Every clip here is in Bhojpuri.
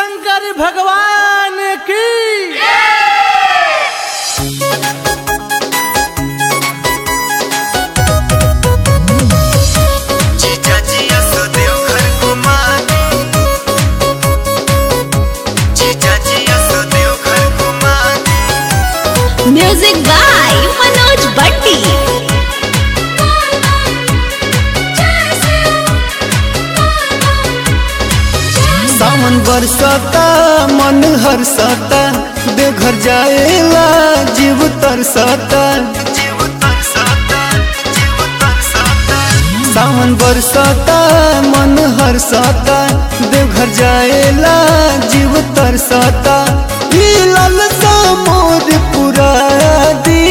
शंकर भगवान की जीजाजी असो देवघर घुमा दे जीजाजी असो देवघर घुमा दे म्युझिक बाय मनोज बट्टी सावन बरसता मन हरसता देवघर जाएला जीव तरसता जीव तरसता जीव तरसता सावन बरसता मन हरसता देवघर जाएला जीव तरसता ई लालसा मोर पुरा दी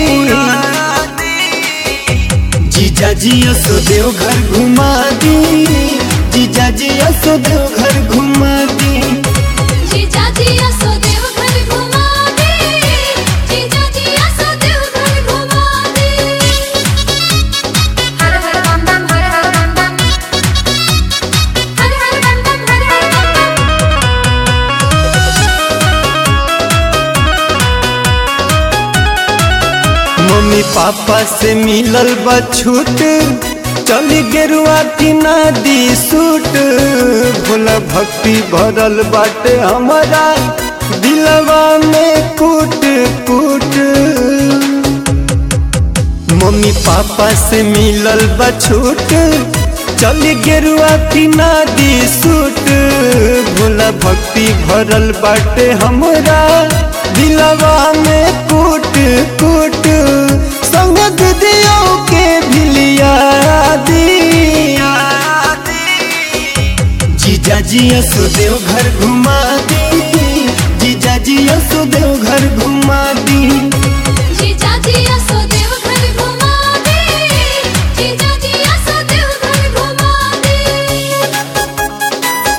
जीजा जी असो देवघर घुमा दी जीजा जी असो देवघर घुमा दी जीजाजी असो देवघर घुमा दे जीजाजी असो देवघर घुमा दे हर हर बम बम हर हर बम बम हर हर बम बम हर हर बम बम मम्मी पापा से मिलल बा छूट चली गेरुआ किना दी सूट भोला भक्ति भरल बाटे हमारा दिलवा में कूट कूट मम्मी पापा से मिलल बा छूट चली गेरुआ किना दी सूट भोला भक्ति भरल बाटे हमरा दिलवा में कूट कूट संग दिदियों के भिलिया दी जीजा जी असुदेव घर घुमा दी जीजा जी असुदेव घर घुमा दी जीजाजी असो देवघर घुमा दे जीजाजी असो देवघर घुमा दे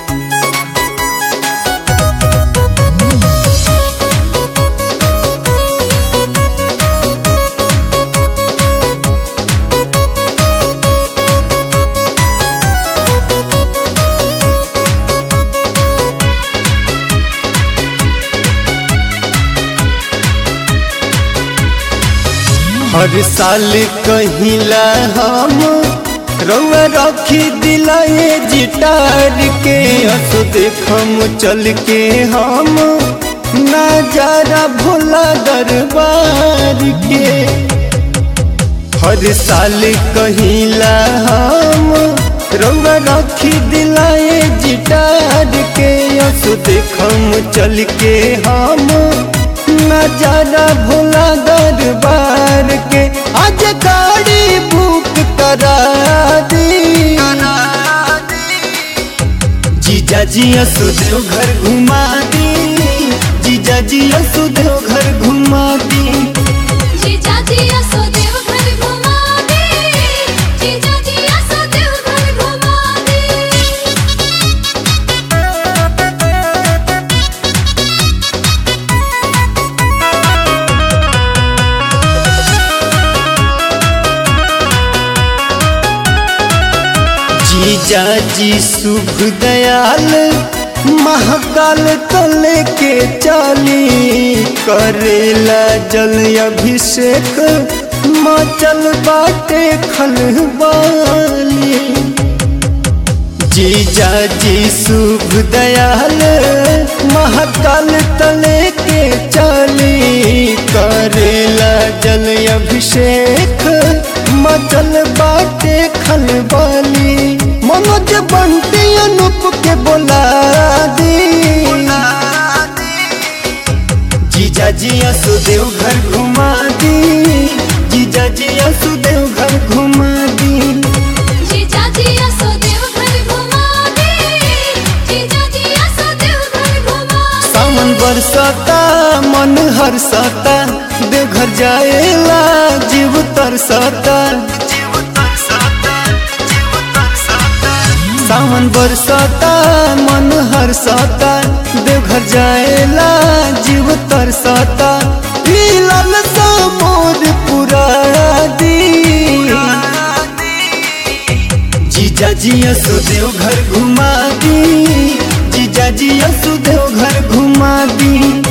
हर साल कहिला हम रउआ रखी दिलाए जिटार के असो देखम चल के हम नजारा भोला दरबार के हर साल कहिला हम रउआ रखी दिलाए जिटार के असो देखम चल के हम नजारा भोला दरबार के आज गाड़ी बुक करा दी जीजा जी असुदेव घर घुमा दी जीजा जी असुदेव घर घुमा दी जीजाजी असो देवघर घुमा दे जीजाजी असो देवघर घुमा दे जीजा जी शुभ दयाल महाकाल तले के चाली करेला जल अभिषेक मचल बाटे खलबाली जीजा जी शुभ दयाल महाकाल तले के चाली करेला जल अभिषेक मचल बाटे खलबाली मनोज बंटी अनूप के बोला दी जीजा जी असुदेव घर घुमा दी जीजा जी असुदेव घर घुमा दी जीजाजी असो देवघर घुमा दे जीजाजी असो देवघर घुमा दे सावन बरसता मन हरसता देवघर जाएला जीव तरसता जीव तरसता जीव तरसता सावन बरसता मन हरसता देवघर जाएला जीव तरसता ई लालसा मोर पुरा दी जीजा जी असुदेव घर घुमा दी जीजा जी असुदेव दी